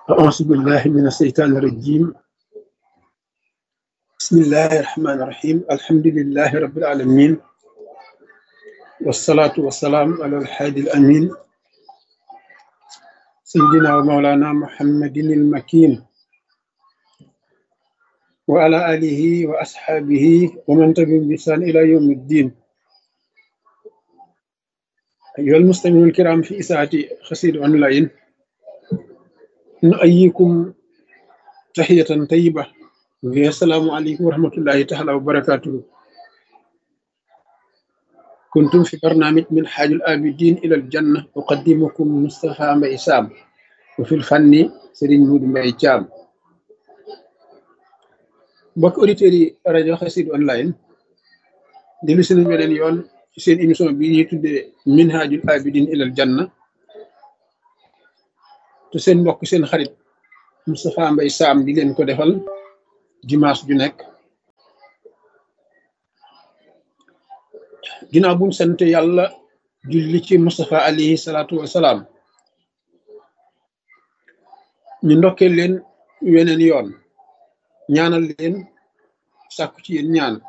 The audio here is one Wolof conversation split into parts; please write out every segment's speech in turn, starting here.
أعوذ بالله من الشيطان الرجيم بسم الله الرحمن الرحيم الحمد لله رب العالمين والصلاة والسلام على الحادي الأمين سيدنا ومولانا محمد المكين وعلى آله وأصحابه ومن تبعهم بإحسان إلى يوم الدين أيها المستمعون الكرام في إساءة خسير أونلاين نؤيكم تحية طيبة وهي السلام عليكم ورحمة الله تعالى وبركاته كنتم في برنامج من حاج الآبدين إلى الجنة أقدمكم مصطفى ميسام وفي الفن سرين مود ميجام mbokk auditeurs yi rajo Xassida online dellu si nañ beneen yoon ci seen émission bi ñuy tuddee minhajul abidin ilal janna te seen mbokk seen xarit Moustapha Mbaye Sam di leen ko defal dimanche ju nekk ginnaaw buñ sant yàlla julli ci Moustapha alayhi salaatu wasalaam ñu ndokkee leen weneen yoon ñaanal leen sàkku ci yéen ñaan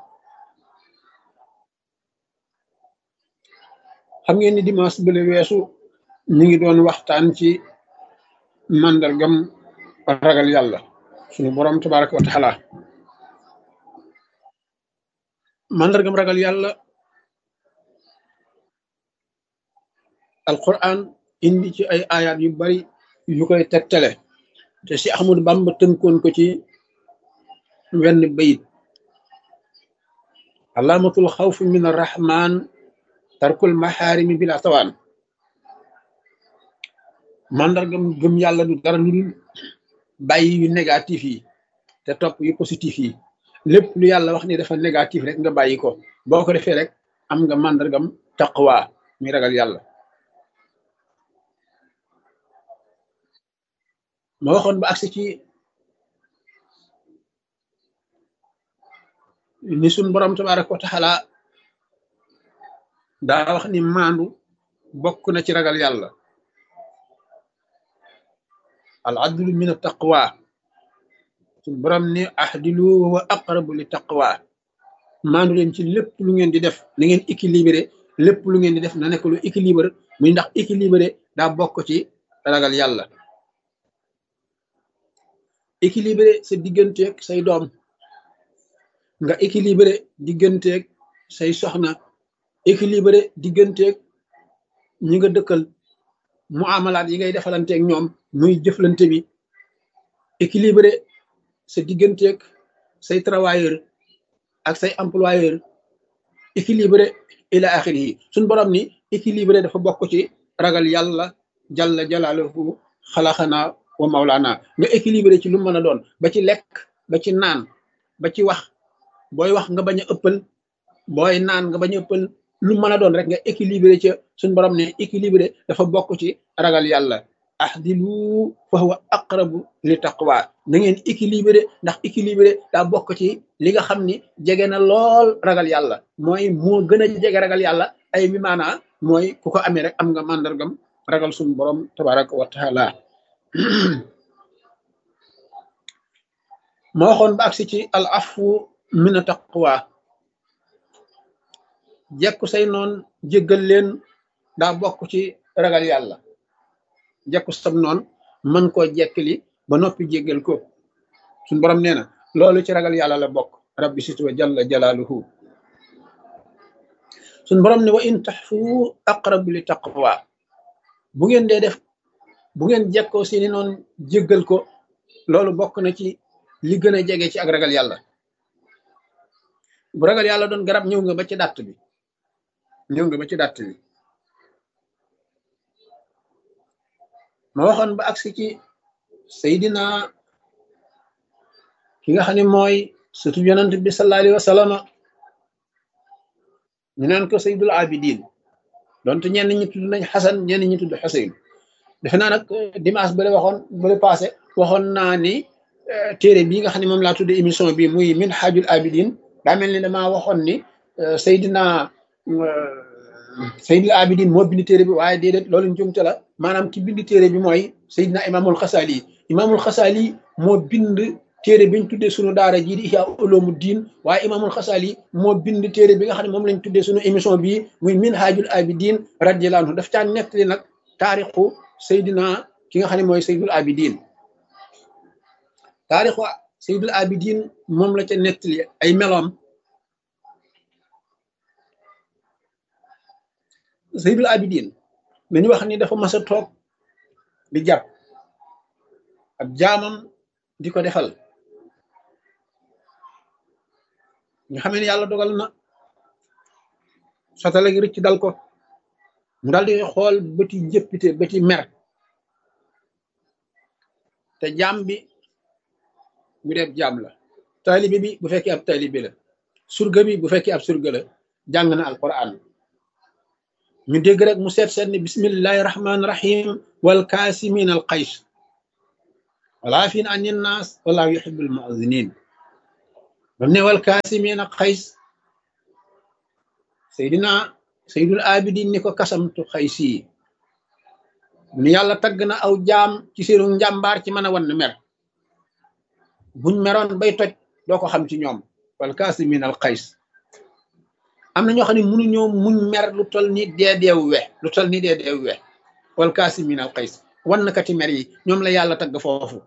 xam ngeen ni dimanche bële weesu ñu ngi doon waxtaan ci màndargam ragal yàlla suñu boroom tabaraka wa taala màndargam ragal yàlla alquran indi ci ay ayat yu bari yu koy tegtale te si Ahmadu Bamba tënkoon ko ci wenn bayit alaamatul xawfi min arrahman tarkul maxaarimi bila tawaan màndargam gëm yàlla du dara lu dul bàyyi yu négatif yi te topp yu positif yi lépp lu yàlla wax ni dafa négatif rek nga bàyyi ko boo ko defee rek am nga màndargam taqwa mi ragal yàlla ma waxoon ba agsi ci ni suñ borom tabaraka wa taala daa wax ni maandu bokk na ci ragal yàlla al adlu min taqwa suñ borom ni ahdilu wa aqrabu li taqwa maandu leen ci lépp lu ngeen di def na ngeen équilibré lépp lu ngeen di def na nekk lu équilibré muy ndax équilibré daa bokk ci ragal yàlla équilibré sa digganteeg say doom nga équilibré digganteeg say soxna équilibré digganteeg ñi nga dëkkal mu amalaat yi ngay defalanteeg ñoom muy jëflante bi équilibré sa digganteeg say travailleur ak say employeur équilibré ila axiri yi suñ borom ni équilibré dafa bokk ci ragal yàlla jalla jalaaluhu xalaxanaa wa mawlaana nga équilibré ci lu mën a doon ba ci lekk ba ci naan ba ci wax booy wax nga bañ a ëppal booy naan nga bañ a ëppal lu mën a doon rek nga équilibré ca suñ borom ne équilibré dafa bokk ci ragal yàlla ahdilu fa huwa aqrabu li taqwa na ngeen équilibré ndax équilibré daa bokk ci li nga xam ni jege na lool ragal yàlla mooy moo gën a jege ragal yàlla ay mi maanaa mooy ku ko amee rek am nga màndargam ragal suñ borom tabaraka wa taala ma waxoon ba agsi ci al afu mina taqwa jekku say noon jéggal leen daa bokk ci ragal yàlla jekku sam noon mën koo jekkali ba noppi jéggal ko suñ borom nee na loolu ci ragal yàlla la bokk rabbi sit wa jalla jalaaluhu suñ borom ne wa in taxfu aqrabu li taqwa bu ngeen dee def bu ngeen jekkoo seeni noon jéggal ko loolu bokk na ci li gën a jege ci ak ragal yàlla bu ragal yàlla doon garab ñëw nga ba ci dàtt bi ñëw nga ba ci dàtt bi ma waxoon ba agsi ci Seydina ki nga xam ne mooy surtout yonent bi sallallahu alayhi wa sallam ñu naan ko Seydul Abidin donte ñenn ñi tudd nañ Xasan ñenn ñi tudd Xuseyn defe naa nag dimanche bale waxoon bale passé waxoon naa ni téere bii nga xam ne moom laa tudde émission bi muy min xaajul abidin daa mel ni damaa waxoon ni Seydina Seydil Abidin moo bind téere bi waaye déedéet loolu njumte la maanaam ki bind téere bi mooy Seydina Imaamul Xasaali imaamul xasaali moo bind téere biñ tuddee sunu daara jii di ihya uloomu diin waaye imaamul xasaali moo bind téere bi nga xam ne moom lañ tuddee sunu émission bii muy minhajul abidin radiyallahu anhu daf caa nettali nag taarixu Seydina ki nga xam ne mooy Seydul Abidin taarixu Seydul Abidin moom la ca nettali ay meloom Seydul Abidin dañu wax ni dafa mas a toog di jàpp ab jaamam di ko defal ñu xamee ne yàlla dogal na sotale gi rëcc dal ko mu daal di xool bëti jëppite bëti mer te jaam bi bu dee jaam la taalibe bi bu fekkee ab taalibe la surga bi bu fekkee ab surga la jàng na alquran ñu dégg rek mu seet seet ni bismillahi rahmaani rahim wal kaasimin al qays wala fin an naas wallahu yuhibbul mu'adhinin bam ne wal kaasimin al qays seydina seydul abidin ni ko kasamtu xaysi mu ni yàlla tagg na aw jaam ci seenu njàmbaar ci mën a wan mer buñ meroon bay toj doo ko xam ci ñoom wal kaasimin al qays am na ñoo xam ne mënuñoo muñ mer lu tol ni dee deew we lu tol ni dee deew we wal kaasimin al qays wannkati mer yi ñoom la yàlla tagg foofu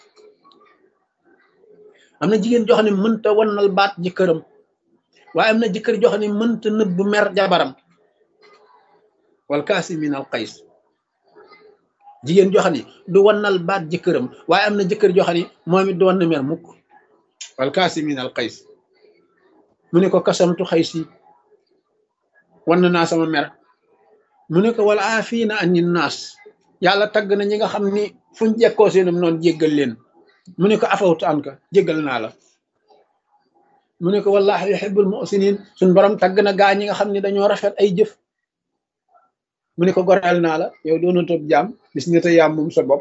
am na jigéen joo xam ne mënta wannal baat jëkkëram waaye am na jëkkër joo xam ne mënta nëbb mer jabaram wal kaasimin al qays jigéen joo xam ne du wannal baat jëkkëram waaye am na jëkkër joo xam ne moom it du wann mer mukk wal kaasimin al qays mu ne ko kasamtu xaysi wann naa sama mer mu ne ko wala aafina ani naas yàlla tagg na ñi nga xam ni fuñ jekkoo seenum noonu jéggal leen mu ne ko afawtu an ka jéggal naa la mu ne ko wallahi yuhibbul muhsinin suñ borom tagg na gaa ñi nga xam ne dañoo rafet ay jëf mu ne ko goreel naa la yow doona tob jaam bis nga te yaam moom sa bopp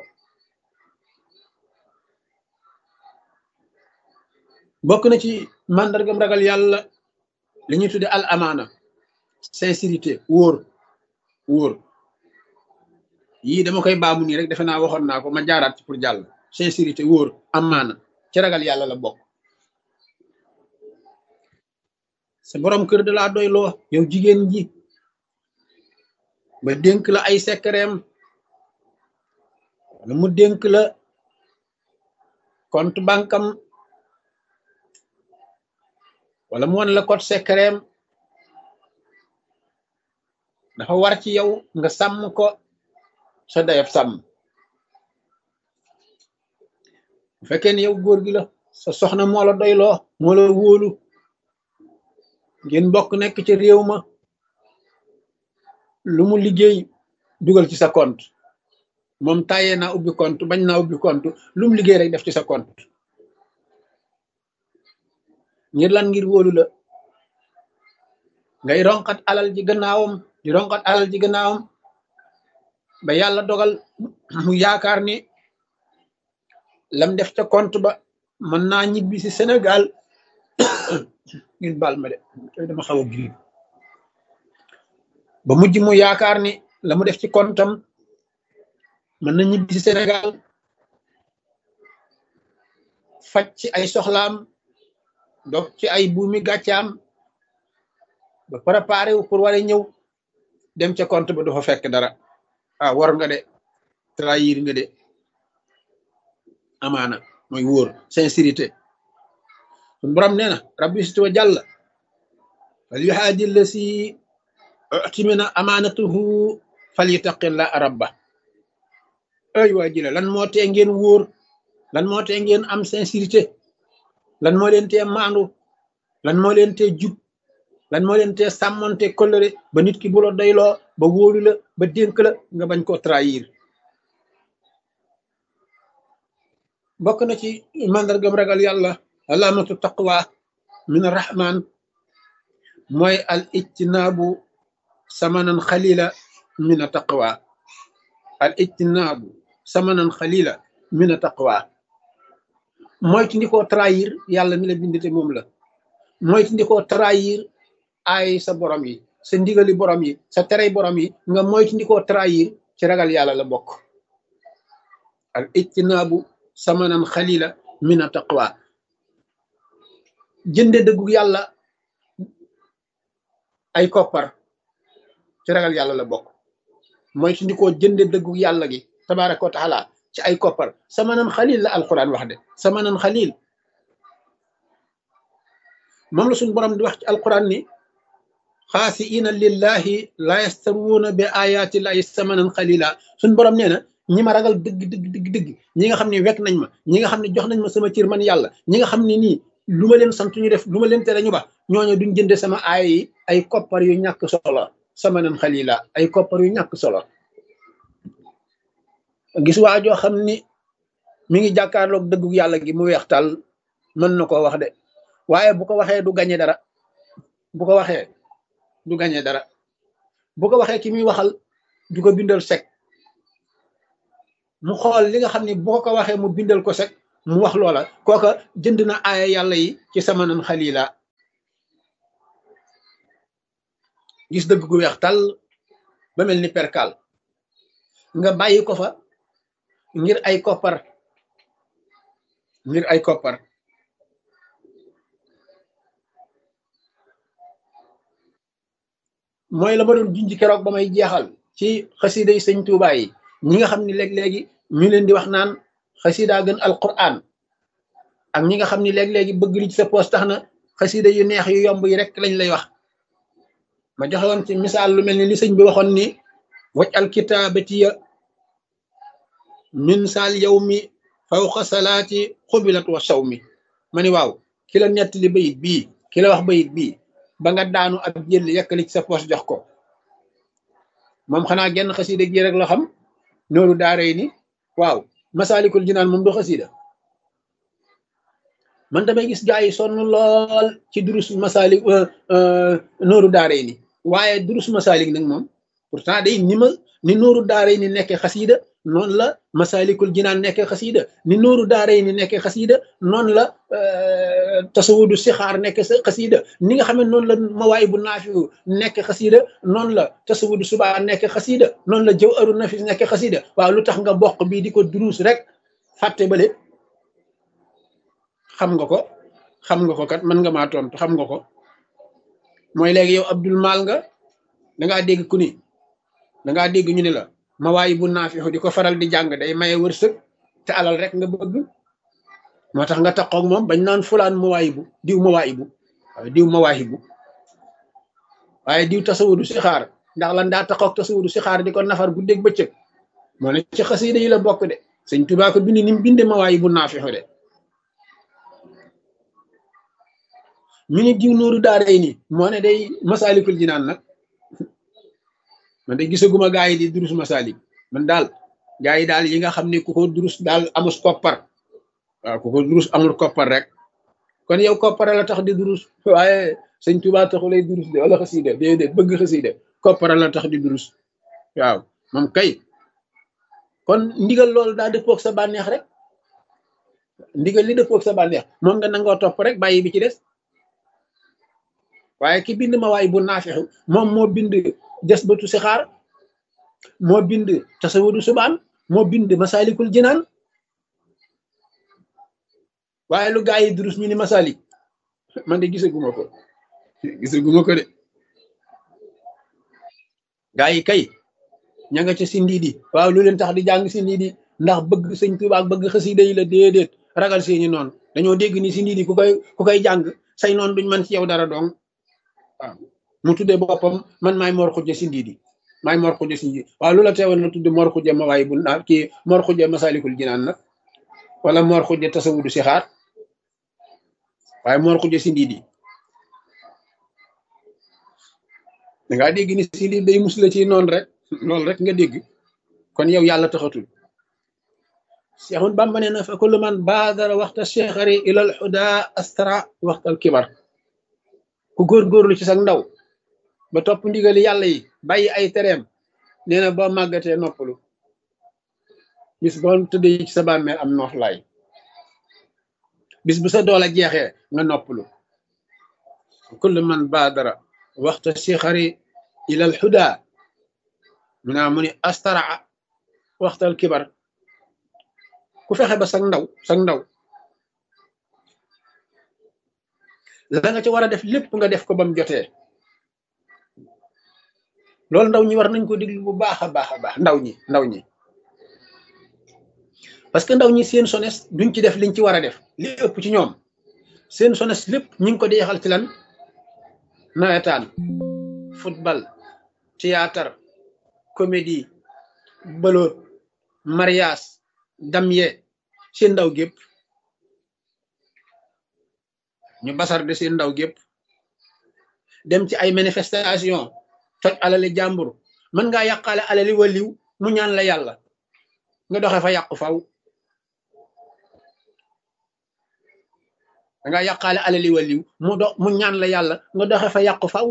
bokk na ci màndargam ragal yàlla li ñuy tudde al amaana sincérité wóor wóor yii dama koy baamu nii rek defe naa waxoon naa ko ma jaaraat ci pour jàll sincérité wóor amaana ci ragal yàlla la bokk sa borom kër da laa doy loo yow jigéen ji ba dénk la ay sekkereem wala mu dénk la compte bankam wala mu won la code sekkereem dafa war ci yow nga sàmm ko sa dayab sàmm bu fekkee ne yow góor gi la sa soxna moo la doyloo moo la wóolu ngeen bokk nekk ci réew ma lu mu liggéey dugal ci sa compte moom tàyyee naa ubbi compte bañ naa ubbi compte lu mu liggéey rek def ci sa compte ngir lan ngir wóolu la ngay ronkat alal ji gannaawam di ronkat alal ji gannaawam ba yàlla dogal mu yaakaar ni lam def ca compte ba mën naa ñibbi si Sénégal ngeen baal ma de dama xaw a griib ba mujj mu yaakaar ni la mu def ci kontam mën na ñibbi si Sénégal faj ci ay soxlaam dog ci ay buumi gàccaam ba préparé wu pour war a ñëw dem ca compte ba du fa fekk dara ah war nga de trahir nga de amaana mooy wóor sincérité sun borom nee na rabbi situ wa jàll fal yuhaadi la si utimina amaanatuhu fal yutaqilla rabba ay waa jile lan moo tee ngeen wóor lan moo tee ngeen am sincérité lan moo leen tee maandu lan moo leen tee jub lan moo leen tee sàmmonte kolëre ba nit ki bu la doyloo ba wóolu la ba dénk la nga bañ koo trahir bokk na ci màndargam ragal yàlla alaamatu taqwa min arrahman mooy al ijtinaabu samanan xalila min a taqwa al ijtinaabu samanan xalila min a taqwa moytu ndi koo trahir yàlla mi la bindite moom la moytu ndi koo trahir ay sa borom yi sa ndigali borom yi sa terey borom yi nga moytu ndi koo trahir ci ragal yàlla la bokk al ijtinaabu samanan xalila min a taqwa jënde dëggu yàlla ay koppar ci ragal yàlla la bokk mooy su ndikoo jënde dëggu yàlla gi tabaraka wa taala ci ay koppar samanan xalil la alquran wax de samanan xalil moom la suñu borom di wax ci alquran ni xaasiina lillahi la yastaruuna bi ayati llahi samanan xalila suñu borom nee na ñi ma ragal dëgg dëgg dëgg dëgg ñi nga xam ne wekk nañ ma ñi nga xam ne jox nañ ma sama cër man yàlla ñi nga xam ne nii lu ma leen sant ñu def lu ma leen tere ñu ba ñooñu duñ jënde sama aaya yi ay koppar yu ñàkk solo samanan xalila ay koppar yu ñàkk solo gis waa joo xam ni mi ngi jàkkaarloog dëggu yàlla gi mu weex tàll mën na koo wax de waaye bu ko waxee du gañe dara bu ko waxee du gañe dara bu ko waxee ki muy waxal du ko bindal sek mu xool li nga xam ne bu ko waxee mu bindal ko sek mu wax loola kooka jënd na aaya yàlla yi ci samanan xalila gis dëgg gu weex tàll ba mel ni perkal nga bàyyi ko fa ngir ay koppar ngir ay koppar mooy la ma doon junj keroog ba may jeexal ci xasida yi sëñ Tuubaa yi ñi nga xam ne léeg-léegi ñu leen di wax naan xasida gën alquran ak ñi nga xam ne léeg-léegi bëgg li ci sa poos tax na xasida yu neex yu yomb yi rek lañ lay wax ma joxe woon ci misaal lu mel ni li sëñ bi waxoon ni waj alkitaabatiya min saal yow mi fawqa salaati xubilat wa saw mi ma ni waaw ki la nettali bayit bii ki la wax bayit bii ba nga daanu ab jël yekkali ci sa poos jox ko moom xanaa genn xasida gi rek la xam nooru daaray ni waaw masaalikul jinaan moom du xasida man damay gis gaa yi sonn lool ci durus masaalik nooru daaray ni waaye durus masaalik nag moom pourtant day ni ma ni nooru daaray ni nekkee xasida noonu la masalikul jinaan nekkee xasida ni nooru daaray ni nekkee xasida noonu la tasawudu sixaar nekkee sa xasida ni nga xam ne noonu la mawaay bu naafiu nekkee xasida noonu la tasawudu subaa nekkee xasida noonu la jëw aru nafis nekkee xasida waaw lu tax nga bokk bii di ko duruus rek fàtte bale xam nga ko xam nga ko kat mën nga maa tontu xam nga ko mooy léegi yow abdul maal nga dangaa dégg ku ni dangaa dégg ñu ne la mawaay bu naafixu di ko faral di jàng day maye wërsëg te alal rek nga bëgg moo tax nga taxoog moom bañ naan fulaan mawaay bu diw mawaay bu waaye diw mawaay bu waaye diw tasawudu si xaar ndax lan daa taxoog tasawudu si xaar di ko nafar guddeeg bëccëg moo ne ci xasida yi la bokk de sëñ Tuubaa ko bind ni mu binde mawaay bu naafixu de mi ni diw nooru daaray nii moo ne day masaalikul jinaan nag man de gisaguma gaa yi di durus masalik man daal gaa yi daal yi nga xam ne ku ko durus daal amus koppar waaw ku ko durus amul koppar rek kon yow koppar la tax di durus waaye sëñ Tuubaa taxu lay durus de wala xasida déedéet bëgg xasida koppar la tax di durus waaw moom kay kon ndigal loolu daa dëppoog sa bànneex rek ndigal li dëppoog sa bànneex moom nga nangoo topp rek bàyyi bi ci des waaye ki bind ma waay bu naafixu moom moo bind des batu si xaar moo bind tasawudu subaan moo bind masalikul jinaan waaye lu gaa yi durus ñu ni masalik man de gisaguma ko gisaguma ko de gaa yi kay ña nga ca si ndiidi waaw lu leen tax di jàng si ndiidi ndax bëgg sëñ Tuubaa ak bëgg xasida yi la déedéet ragal seeni noonu dañoo dégg ni si ndiidi ku koy ku koy jàng say noonu duñ man ci yow dara dong waaw mu tuddee boppam man maay mor xujja si ndiidi maay mor xujja si ndiidi waaw lu la teewoon na tudde mor xujja ma waaye bu naa kii mor xujja masalikul jinaan nag wala mor xujja tasawudu si xaar waaye mor xujja si ndiidi dangaa dégg ni si ndiidi day musla ci noonu rek loolu rek nga dégg kon yow yàlla taxatul Seexul Bàmba nee na fa kullu man baadara waxta cheikhari ilal xuda astara waxtal kibar ku góorgóorlu ci sax ndaw ba topp ndigali yàlla yi bàyyi ay tereem nee na boo màggatee noppalu bis boo tëddee ci sa bàmmeel am nooflaay bis bu sa doole jeexee nga noppalu kullu man baadara waxta cheikhari ilal xuda mu naa mu ni astara waxtal kibar ku fexe ba sag ndaw sag ndaw la nga ci war a def lépp nga def ko ba mu jotee loolu ndaw ñi war nañ ko déglu bu baax a baax a baax ndaw ñi ndaw ñi parce que ndaw ñi seen sones duñ ci def liñ ci war a def li ëpp ci ñoom seen sones lépp ñu ngi ko deexal ci lan nawetaan football théâtre comédie bëloot mariage damye seen ndaw gépp ñu basar de seen ndaw gépp dem ci ay manifestation toj alali jàmbur mën ngaa yàqaale alali waliw mu ñaan la yàlla nga doxe fa yàqu faw da nga yàqaale alali waliw mu do mu ñaan la yàlla nga doxe fa yàqu faw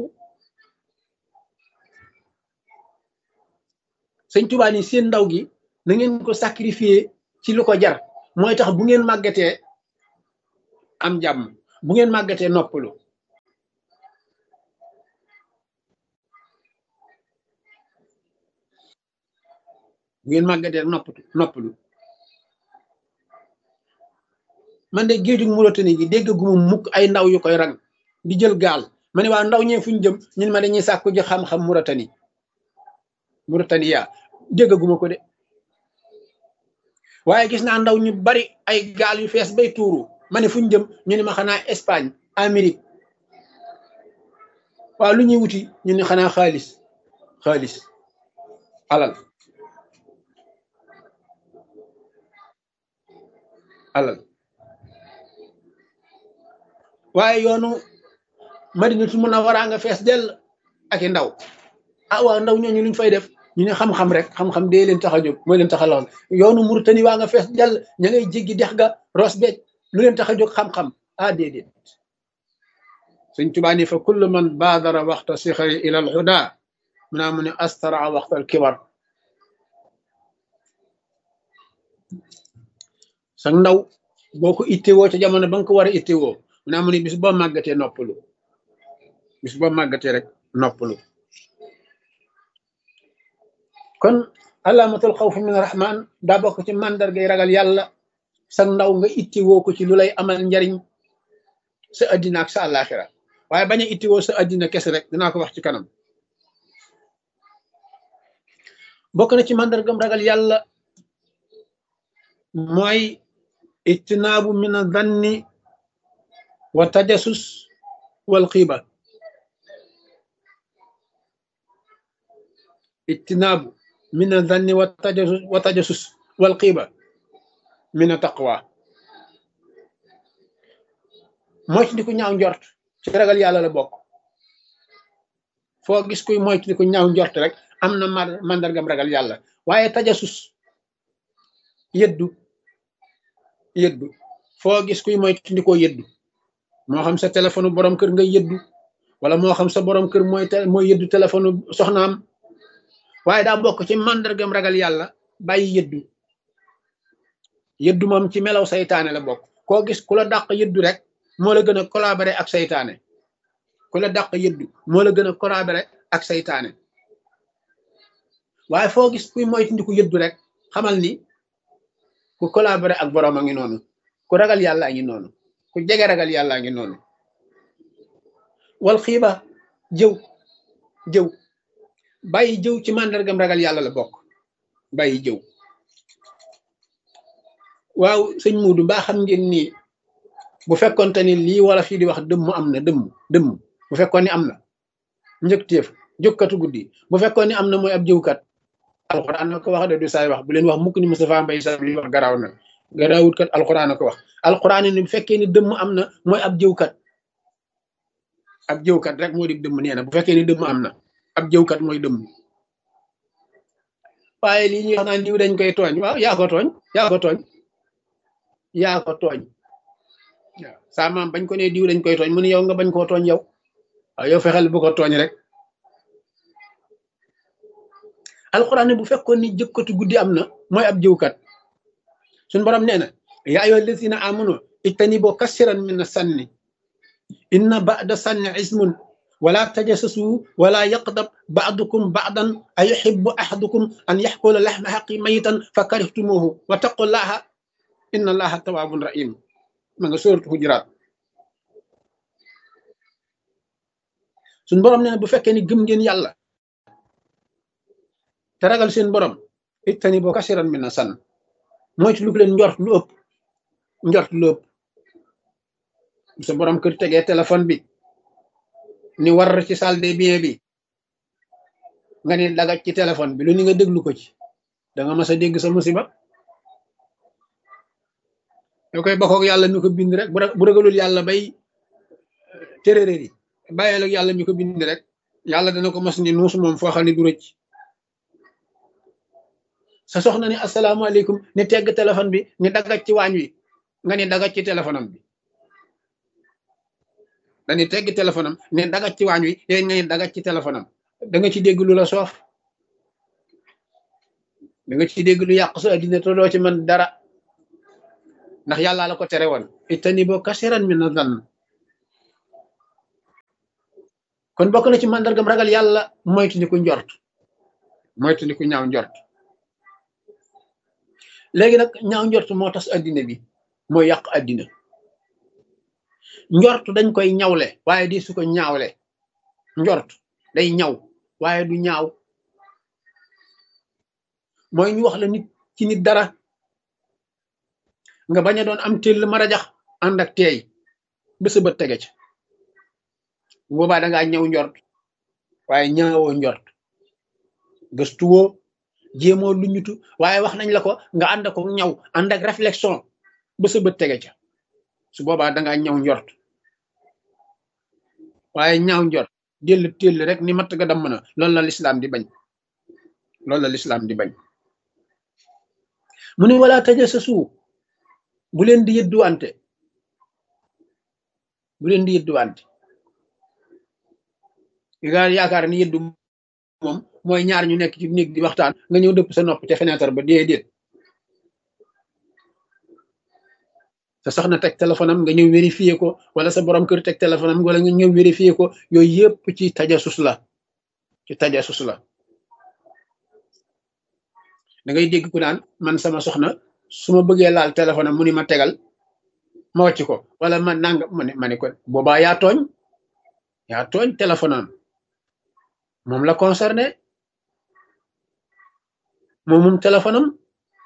sëñ Tuubaa ni seen ndaw gi na ngeen ko sacrifier ci lu ko jar mooy tax bu ngeen màggatee am jàmm bu ngeen màggatee noppalu bu ngeen màggatee noppatu noppalu man de géejug Mauritanie gi dégg gu mu mukk ay ndaw yu koy rang di jël gaal ma ne waa ndaw ñee fuñ jëm ñun ma dañuy sàkku ji xam-xam Mauritanie Mauritanie yaa dégg gu ma ko de waaye gis naa ndaw ñu bari ay gaal yu fees bay tuuru ma ne fuñ jëm ñu ne ma xanaa Espagne Amérique waaw lu ñuy wuti ñu ne xanaa xaalis xaalis alal alal waaye yoonu Madinatul Munawwara nga fees dell ak i ndaw ah waaw ndaw ñooñu luñ fay def ñu ne xam-xam rek xam-xam dee leen tax a jóg mooy leen tax a lool yoonu Mauritanie waa nga fees dell ña ngay jéggi dex ga Ross Béthio lu leen tax a jóg xam-xam ah déedéet Sëñ Tuubaa ni fa kullu man baadara waxta sixari ila al huda mu naa mu ne astara waxta al kibar sa ndaw boo ko ittewoo ca jamono ba nga ko war a ittewoo mu naa mu ne bis boo màggatee noppalu bis boo màggatee rek noppalu kon alaamatul xawfi min rahman daa bokk ci màndargay ragal yàlla sa ndaw nga ittewoo ko ci lu lay amal njariñ sa addina ak sa àllaaxira waaye bañ a ittewoo sa addina kese rek dinaa ko wax ci kanam bokk na ci màndargam ragal yàlla mooy ijtinaabu min adanni wa tajasus wal xiiba ijtinaabu min adanni wa tajasus wa tajasus wal xiiba min a taqwa moytu di ko ñaaw njort ci ragal yàlla la bokk foo gis kuy moytu di ko ñaaw njort rek am na màndargam ragal yàlla waaye tajasus yëddu yëddu foo gis kuy moytu di ko yëddu moo xam sa téléphone borom kër nga yëddu wala moo xam sa borom kër mooy mooy yëddu téléphone soxnaam waaye daa bokk ci màndargam ragal yàlla bàyyi yëddu yëddu moom ci melaw saytaane la bokk koo gis ku la dàq yëddu rek moo la gën a collaborer ak saytaane ku la dàq yëddu moo la gën a collaborer ak saytaane waaye foo gis kuy moytandiku yëddu rek xamal ni ku collaborer ak borom a ngi noonu ku ragal yàlla a ngi noonu ku jege ragal yàlla a ngi noonu wal xiiba jëw jëw bàyyi jëw ci màndargam ragal yàlla la bokk bàyyi jëw waaw sëñ Muudu mbaa xam ngeen ni bu fekkonte ni lii wala fii di wax dëmm am na dëmm dëmm bu fekkoon ni am na njëkteef jókkatu guddi bu fekkoon ni am na mooy ab jëwkat alxuraan na ko wax de du saay wax bu leen wax mukk ni Moustapha Mbaye Sam li wax garaaw na garaawut kat alxuraan na ko wax alxuraan ni bu fekkee ni dëmm am na mooy ab jëwkat ab jëwkat rek moo di dëmm nee na bu fekkee ni dëmm am na ab jëwkat mooy dëmm waaye lii ñuy wax naan diw dañ koy tooñ waaw yaa ko tooñ yaa ko tooñ yaa ko tooñ waaw saa maam bañ ko ne diw dañ koy tooñ mu ne yow nga bañ koo tooñ yow waaw yow fexeel bu ko tooñ rek alxuraan ne bu fekkoon ni jëkkatu guddi am na mooy ab jëwkat suñ borom nee na yaa ayyuha allazina amanu ijtanibu kasiran min sanni inna ba'da sanni ismun wala tajassasu wala yaqdab ba'dukum ba'dan ayuhibbu ahadukum an yaxkula laxma xaqi mayitan fa karihtumuhu wa taqullaha inna allaha tawaabun rahim ma nga sóoratu xujuraat suñ borom nee na bu fekkee ni gëm ngeen yàlla te ragal seen borom ittani boo kasiran min na san moytu lu leen njort lu ëpp njort lu ëpp sa borom kër tegee téléphone bi ni war ci salle des biens bi nga ni dagaj ci téléphone bi lu ni nga déglu ko ci da nga mas a dégg sa musiba yoo koy bokkoog yàlla mi ko bind rek bu ragalul yàlla bay téréréer yi bàyyeel ak yàlla mi ko bind rek yàlla dana ko mas ni nuus moom foo xam ne du rëcc sa soxna ni asalaamaaleykum ni tegg téléphone bi ni dagaj ci waañ wi nga ni dagaj ci téléphone am bi dani tegg téléphone am ni dagaj ci waañ wi yéen nga ni dagaj ci téléphone am da nga ci dégg lu la soof da nga ci dégg lu yàq sa addina te doo ci mën dara ndax yàlla la ko tere woon itani boo kasiran mi na dan kon bokk na ci màndargam ragal yàlla moytu ni ku njort moytu ni ku ñaaw njort léegi nag ñaaw njort moo tas addina bi mooy yàq addina njort dañ koy ñawle waaye di su ko ñaawle njort day ñaw waaye du ñaaw mooy ñu wax la nit ci nit dara nga bañ a doon am téll marajax ànd ak teey ba sa bët tege ca boobaa da ngaa ñëw njort waaye ñaawoo njort gëstuwoo jéemoo lu ñutu waaye wax nañ la ko nga ànd ko ñaw ànd ak réflexion ba sa bët tege ca su boobaa da ngaa ñaw njort waaye ñaaw njort déll téll rek ni matt ga damm na loolu la lislaam di bañ loolu la lislaam di bañ mu ne wala taja sa suu bu leen di yëdduwante bu leen di yëdduwante nga yaakaar ni yëddu moom mooy ñaar ñu nekk ci néeg di waxtaan nga ñëw dëpp sa nopp ca fenêtre ba déedéet sa soxna teg téléphone am nga ñëw vérifier ko wala sa borom kër teg téléphone am wala nga ñëw vérifier ko yooyu yëpp ci tajasus la ci tajasus la da ngay dégg ku naan man sama soxna su ma bëggee laal téléphone am mu ni ma tegal ma wàcc ko wala ma nang ma ne ma ne ko boobaa yaa tooñ yaa tooñ téléphone am moom la concerné moom moom téléphone am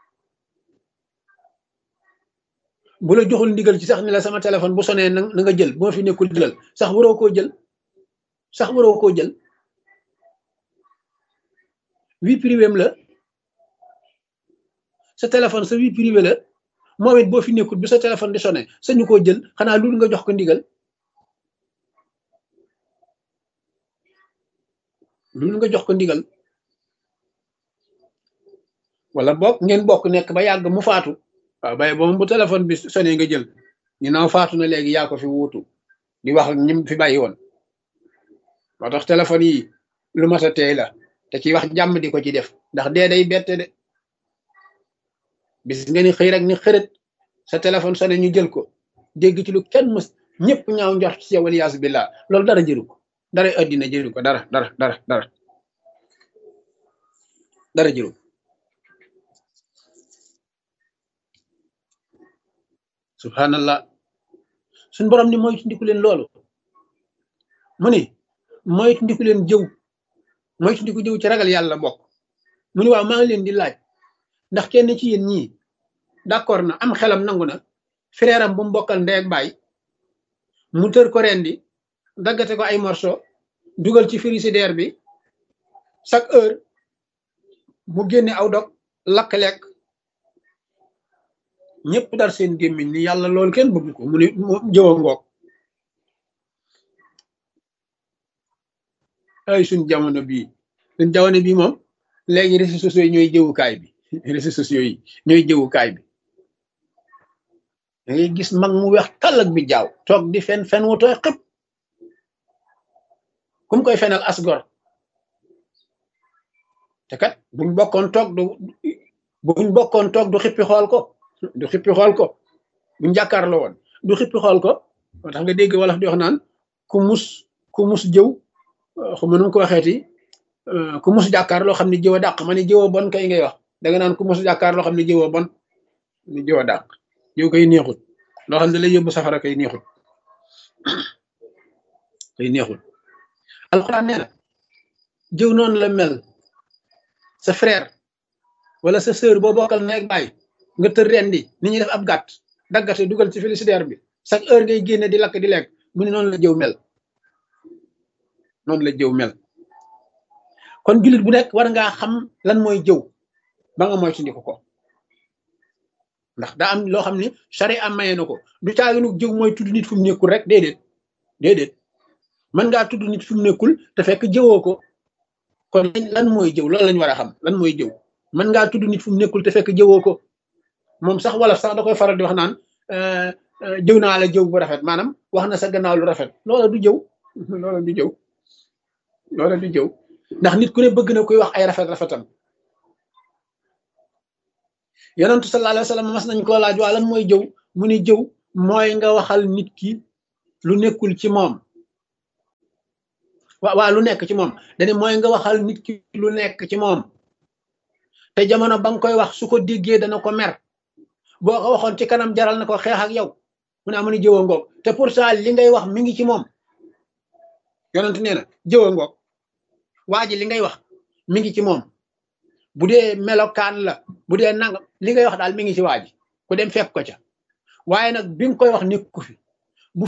bu la joxul ndigal ci sax ni la sama téléphone bu sonee na nga jël bu ma fi nekkul jëlal sax waroo koo jël sax waroo koo jël vie privée la sa téléphone sa vie privée la moom it boo fi nekkul bi sa téléphone di sonné sañu koo jël xanaa loolu nga jox ko ndigal loolu nga jox ko ndigal wala bokk ngeen bokk nekk ba yàgg mu faatu waaw bay boobu bu téléphone bi sonné nga jël ñu naaw faatu na léegi yaa ko fi wuutu di wax ak ñim fi bàyyi woon moo tax téléphone yi lu mat a teey la te ci wax jàmm di ko ci def ndax dee day bette de bis nga ni xëy rek ni xërët sa téléphone sonné ñu jël ko dégg ci lu kenn mës ñëpp ñaaw njort ci yow waliyaasu billah loolu dara jëru ko dara addina jëru ko dara dara dara dara dara jëru subhanallah suñ borom ni moytu ndiku leen loolu mu ni moytu ndiku leen jëw moytu ndiku jëw ci ragal yàlla bokk mu ni waaw maa ngi leen di laaj ndax kenn ci yéen ñii d'accord na am xelam nangu na frère am bu mu bokkal ndey ak baay mu tër ko rendi daggate ko ay morceau dugal ci frigidaire bi chaque heure mu génne aw dog lakk lekk ñëpp dar seen gémmiñ ni yàlla loolu kenn bëgg ko mu ni jëwa ngoog ay suñ jamono bii suñ jamono bii moom léegi réseaux sociaux yi ñooy jëwukaay bi réseaux sociaux yi ñooy jëwukaay bi da ngay gis mag mu weex tàll ak bi jaaw toog di fen fen wu tooy xëpp ku mu koy fenal asgor te kat buñ bokkoon toog du buñ bokkoon toog du xippi xool ko du xippi xool ko buñ jàkkaarloo woon du xippi xool ko moo tax nga dégg wolof di wax naan ku mus ku mus jëw xuma nu ko waxeeti ku mus jàkkaar loo xam ne jëw a dàq ma ne jëw a bon kay ngay wax da nga naan ku mus jàkkaar loo xam ne jëw a bon ni jëw a dàq yow koy neexut loo xam ne lay yóbbu safara koy neexut koy neexut alxuraan nee na jëw noonu la mel sa frère wala sa sœur boo bokkal nekk baay nga tër rendi ni ñuy def ab gàtt daggate dugal ci félicitaire bi chaque heure ngay génne di lakk di lekk mu ne noonu la jëw mel noonu la jëw mel kon jullit bu nekk war ngaa xam lan mooy jëw ba nga moytandiku ko ndax daa am loo xam ni charia maye na ko du caaginu jëw mooy tudd nit fu mu nekkul rek déedéet déedéet mën ngaa tudd nit fu mu nekkul te fekk jëwoo ko kon lan mooy jëw loolu lañ war a xam lan mooy jëw mën ngaa tudd nit fu mu nekkul te fekk jëwoo ko moom sax wala sax da koy faral di wax naan jëw naa la jëw bu rafet maanaam wax na sa gannaaw lu rafet loola du jëw loola du jëw loola du jëw ndax nit ku ne bëgg na koy wax ay rafet rafetam yonentu sallallahu alayhi wa sallam mas nañ koo laaj waa lan mooy jëw mu ni jëw mooy nga waxal nit ki lu nekkul ci moom waa waa lu nekk ci moom dani mooy nga waxal nit ki lu nekk ci moom te jamono ba nga koy wax su ko déggee dana ko mer boo ko waxoon ci kanam jaral na ko xeex ak yow mu ne amu ni jëwa ngoog te pourtant li ngay wax mi ngi ci moom yonent nee na jëwa ngoog waa ji li ngay wax mi ngi ci moom bu dee melokaan la bu dee nangam li ngay wax daal mi ngi ci waa ji ku dem fekk ko ca waaye nag bi nga koy wax nekku fi